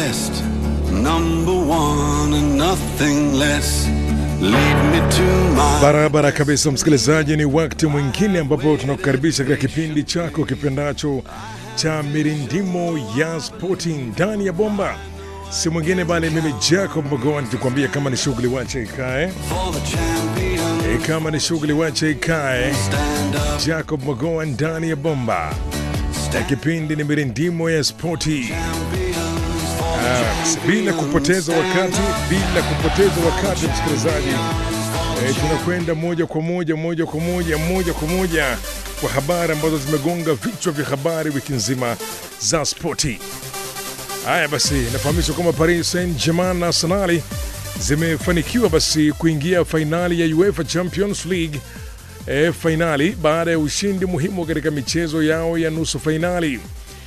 best, number one and nothing less. Lead me to my Barabara kabisa, msikilizaji, ni wakati mwingine ambapo tunakukaribisha katika kipindi chako kipendacho cha mirindimo ya spoti ndani ya bomba. Si mwingine bali mimi Jacob Magoa nikikwambia kama ni shughuli wache ikae, for the champion. e, kama ni shughuli wache ikae. Stand up, Jacob Magoa ndani ya bomba, na kipindi ni mirindimo ya spoti. champions for the Ah, bila kupoteza wakati, bila kupoteza wakati msikilizaji, e, tunakwenda moja kwa moja moja kwa moja moja kwa moja kwa habari ambazo zimegonga vichwa vya habari wiki nzima za spoti. Haya basi, nafahamishwa kwamba Paris Saint-Germain na Arsenal zimefanikiwa basi kuingia fainali ya UEFA Champions League e, fainali baada ya ushindi muhimu katika michezo yao ya nusu fainali.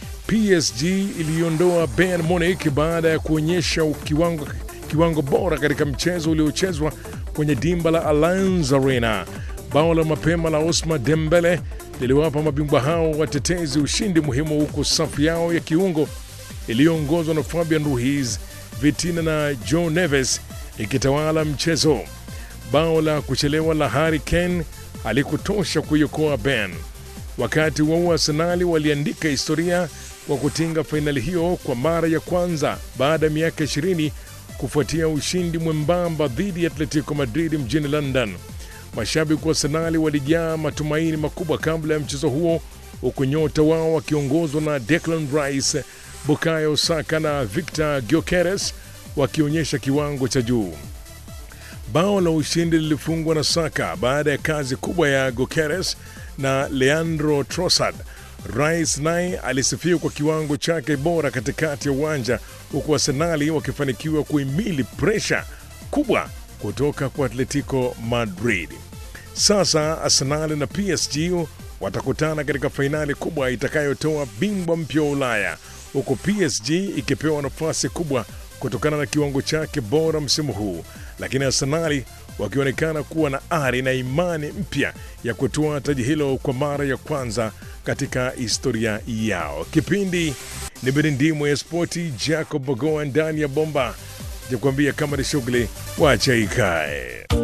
PSG iliondoa Bayern Munich baada ya kuonyesha kiwango, kiwango bora katika mchezo uliochezwa kwenye dimba la Allianz Arena. Bao la mapema la Osman Dembele liliwapa mabingwa hao watetezi ushindi muhimu, huku safu yao ya kiungo iliyoongozwa na Fabian Ruiz, Vitina na Joe Neves ikitawala mchezo. Bao la kuchelewa la Harry Kane halikutosha kuiokoa Bayern. Wakati huo huo, Arsenali waliandika historia kwa kutinga fainali hiyo kwa mara ya kwanza baada ya miaka 20 kufuatia ushindi mwembamba dhidi ya Atletico Madrid mjini London. Mashabiki wa Arsenali walijaa matumaini makubwa kabla ya mchezo huo, huku nyota wao wakiongozwa na Declan Rice, Bukayo Saka na Victor Gyökeres wakionyesha kiwango cha juu. Bao la ushindi lilifungwa na Saka baada ya kazi kubwa ya Gokeres na Leandro Trossard. Rice naye alisifiwa kwa kiwango chake bora katikati ya uwanja, huku Arsenali wakifanikiwa kuhimili presha kubwa kutoka kwa Atletico Madrid. Sasa Arsenal na PSG watakutana katika fainali kubwa itakayotoa bingwa mpya wa Ulaya, huku PSG ikipewa nafasi kubwa kutokana na kiwango chake bora msimu huu, lakini Arsenali wakionekana kuwa na ari na imani mpya ya kutoa taji hilo kwa mara ya kwanza katika historia yao. Kipindi ni mirindimo ya spoti, Jacob Bogoa ndani ya bomba, nikuambia kama ni shughuli wacha ikae.